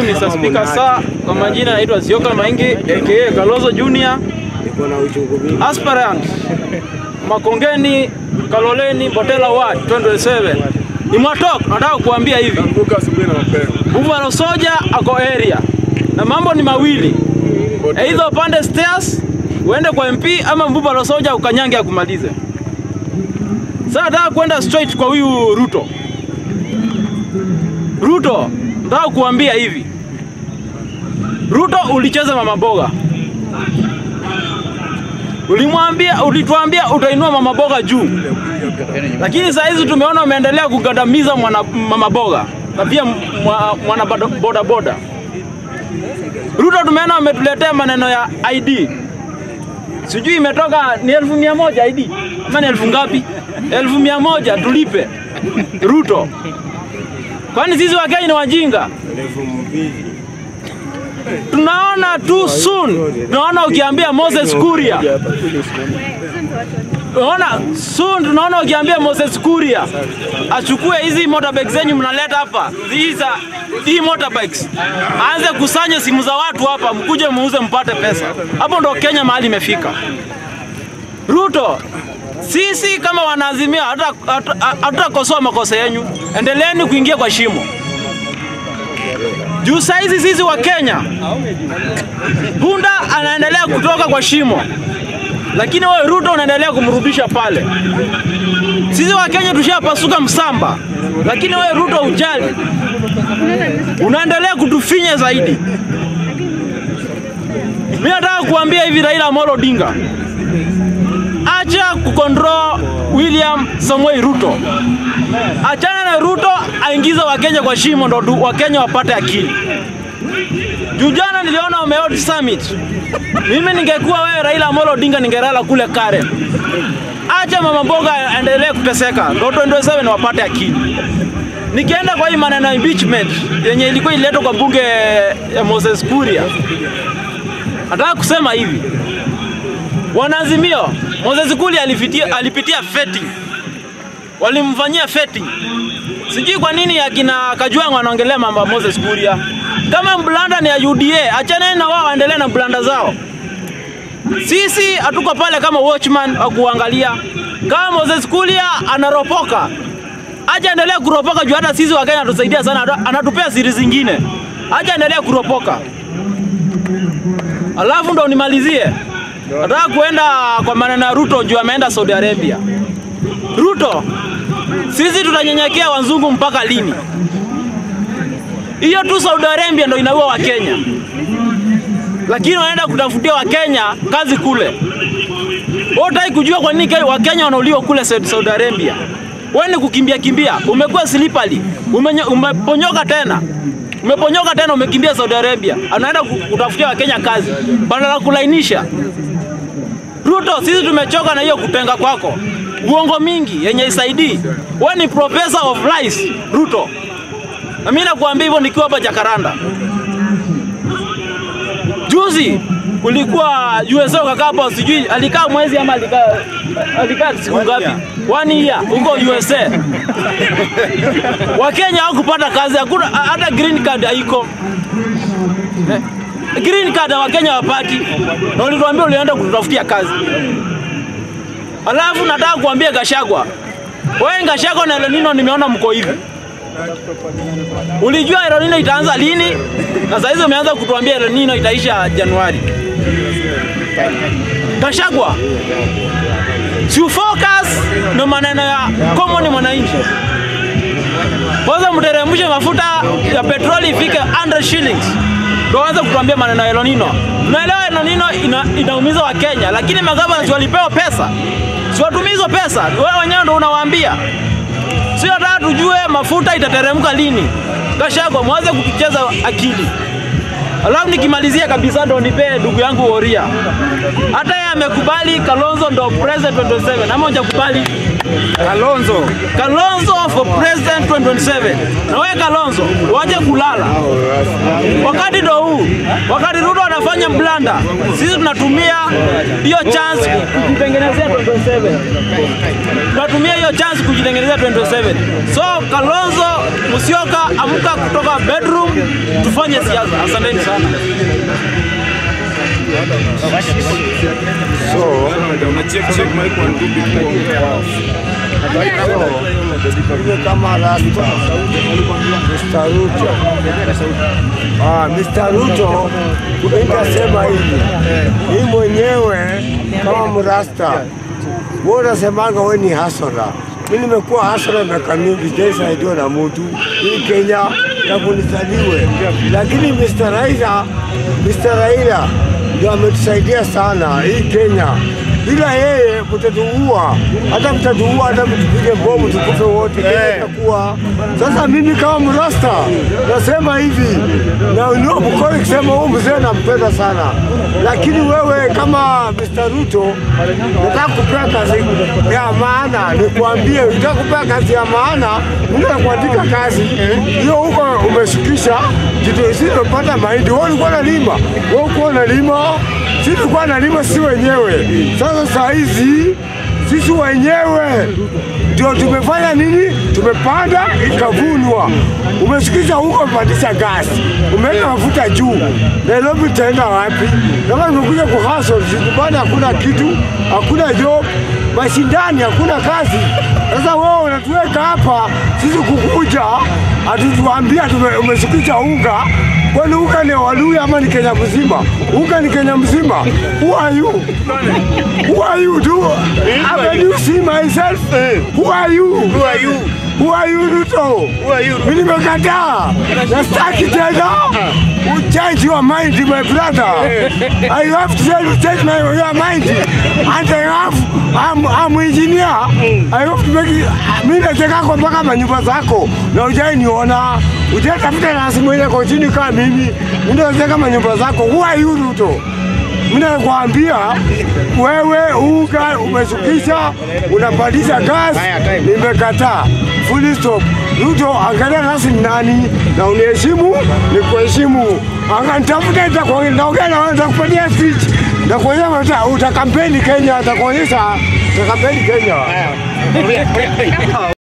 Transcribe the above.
Mr. Speaker, saa kwa majina naitwa Zioka Maingi aka Kalonzo Junior, Niko na uchungu mingi. aspirant Makongeni, Kaloleni, Botela Ward 2027. Ni Mwatok, nataka kuambia hivi. Amka asubuhi na mapema. Buffalo Soldier ako area na mambo ni mawili, aidha upande stairs uende kwa MP ama Buffalo Soldier ukanyange akumalize. Sasa nataka kwenda straight kwa huyu Ruto. Ruto, nataka kuambia hivi, Ruto ulicheza mama boga, ulimwambia, ulituambia utainua mama boga juu, lakini saa hizi tumeona umeendelea kugandamiza mwana mama boga na pia mwa- mwana boda- boda boda. Ruto tumeona umetuletea maneno ya ID, sijui imetoka ni elfu mia moja ID ama ni elfu ngapi? Elfu mia moja tulipe Ruto, kwani sisi Wakenya ni wajinga? Elfu mbili. Tunaona tu soon, tunaona ukiambia Moses Kuria Unaona soon tunaona ukiambia Moses Kuria achukue hizi motorbikes zenyu mnaleta hapa, hizi hii motorbikes, aanze kusanya simu za watu hapa, mkuje muuze mpate pesa. Hapo ndo Kenya mahali imefika. Ruto, sisi kama wanaazimia hata- hata- hatutakosoa makosa yenyu, endeleeni kuingia kwa shimo juu saizi sisi wa Kenya, punda anaendelea kutoka kwa shimo lakini wewe Ruto unaendelea kumrudisha pale. Sisi wa Kenya tushapasuka msamba, lakini wewe Ruto ujali, unaendelea kutufinya zaidi. Mimi nataka kuambia hivi, Raila Amolo Odinga, acha kukontrol William Samoei Ruto, achana na Ruto aingize Wakenya kwa shimo, ndo tu- Wakenya wapate akili. Juu jana niliona umehold summit mimi ningekuwa wewe Raila Amolo Odinga ningelala kule Karen. Acha mama mboga aendelee kuteseka, ndo 2027 wapate akili. Nikienda kwa hii maneno ya impeachment yenye ilikuwa iletwa kwa bunge ya Moses Kuria, nataka kusema hivi, wanaazimio, Moses Kuria alipitia, alipitia vetting, walimfanyia vetting. Sijui kwa nini akina Kajwang' wanaongelea mambo ya Moses Kuria. Kama blanda ni ya UDA, achaneni na wao waendelee na blanda zao. Sisi hatuko pale kama watchman wa kuangalia. Kama Moses Kuria anaropoka, acha endelea kuropoka juu hata sisi Wakenya anatusaidia sana, atu- anatupea siri zingine. Acha endelea kuropoka. Alafu ndo nimalizie, nataka kuenda kwa maneno ya Ruto juu ameenda Saudi Arabia. Ruto, sisi tutanyenyekea wazungu mpaka lini? Hiyo tu Saudi Arabia ndo inaua Wakenya, lakini wanaenda kutafutia Wakenya kazi kule. Wewe hutaki kujua kwa nini Kenya- Wakenya wanauliwa kule Saudi Saudi Arabia? Wewe ni kukimbia kimbia, umekuwa slippery, umenyo- umeponyoka tena umeponyoka tena, umekimbia Saudi Arabia, anaenda ku- kutafutia Wakenya kazi badala ya kulainisha. Ruto, sisi tumechoka na hiyo kutenga kwako, uongo mingi yenye isaidii. Wewe ni professor of lies, Ruto. Na mimi nakuambia hivyo nikiwa hapa Jakaranda. Juzi kulikuwa USA ukakaa hapo, sijui alikaa mwezi ama alikaa alikaa siku ngapi? One year huko USA. Wakenya hawakupata kazi, hakuna hata green card haiko. Eh, Green card Wakenya hawapati, na ulituambia ulienda kututafutia kazi. Alafu nataka kuambia Gashagwa, wewe Gashagwa na El Nino nimeona mko hivi. Ulijua El Nino itaanza lini? Na saa hizi umeanza kutuambia El Nino itaisha Januari. Gashagwa, si focus na maneno ya common mwananchi. Kwanza mteremshe mafuta ya petroli ifike 100 shillings. Ndio anza kutuambia maneno ya El Nino. Tunaelewa El Nino ina, inaumiza wa Kenya, lakini magavana si walipewa pesa. Si watumie hizo pesa. Wewe wenyewe ndio unawaambia. Si nataka tujue mafuta itateremka lini. Gachagua, mwanze kutucheza akili. Alafu nikimalizia kabisa ndo nipe ndugu yangu Oria. Hata yeye amekubali Kalonzo ndo president 2027. Ama hujakubali? Kalonzo. Kalonzo for president 2027. Na wewe Kalonzo, waje kulala. Wakati ndo huu. Wakati Ruto ana anafanya blanda, sisi tunatumia hiyo chance kujitengenezea 2027 tunatumia hiyo chance kujitengenezea 2027. So Kalonzo Musyoka, amka kutoka bedroom, tufanye siasa. Asanteni sana. Ile kama rasta Mr. Ruto. Ah, Mr. Ruto nitasema hivi, hii mwenyewe kama mrasta, wewe unasemanga wewe ni hasara. Mimi nimekuwa hasara miaka mingi, sijaisaidiwa na mtu hii Kenya tangu nizaliwe, lakini Mr. Raila, Mr. Raila ndio ametusaidia sana hii Kenya bila yeye mtatuua, hata mtatuua, hata mtupige bomu tukufe wote, Kenya itakuwa. Sasa mimi kama mrasta nasema hivi, na unio mkono kusema huyu mzee nampenda sana, lakini wewe kama Mr. Ruto nataka kupea kazi ya maana, nikwambie, nataka kupea kazi ya maana, mimi nakuandika kazi hiyo huko, umeshukisha kitu, sisi tumepata mahindi, wewe ulikuwa unalima, wewe ulikuwa unalima sisi tulikuwa nalima si wenyewe. Sasa saa hizi sisi wenyewe ndio tumefanya nini? Tumepanda ikavunwa. Umesikiza huko, umepandisha gasi, umeweka mafuta juu. Nairobi itaenda wapi? Kama tumekuja kuhustle, nyumbani hakuna kitu, hakuna job, mashindani, hakuna kazi. Sasa wewe unatuweka hapa sisi kukuja, hatutuambia tume- umeshukisha unga Kwani unga ni Waluya ama ni Kenya mzima? Unga ni Kenya mzima. Who are you? Who are you? Do Can you see myself? Who are you? Who are you? Who are you Ruto? Who are you? Mimi nimekataa. Na sitaki tena. You change your mind my brother. I have to tell you change my your mind. And I have I'm, I'm engineer. I have to make it. Mimi nataka kwa mpaka manyumba zako na ujai niona. Ujai tafuta nasi mwenye kwa chini kama mimi. Mimi nataka manyumba zako. Who are you Ruto? Mimi nakwambia wewe unga umeshukisha, unapandisha gas, nimekataa. Full stop. Ruto, angalia nasi ni nani na uniheshimu, nikuheshimu. Anga nitafuta nitakuongea, naongea na wewe, nitakupatia speech, nitakuonyesha uta- utakampeni Kenya, nitakuonyesha utakampeni Kenya.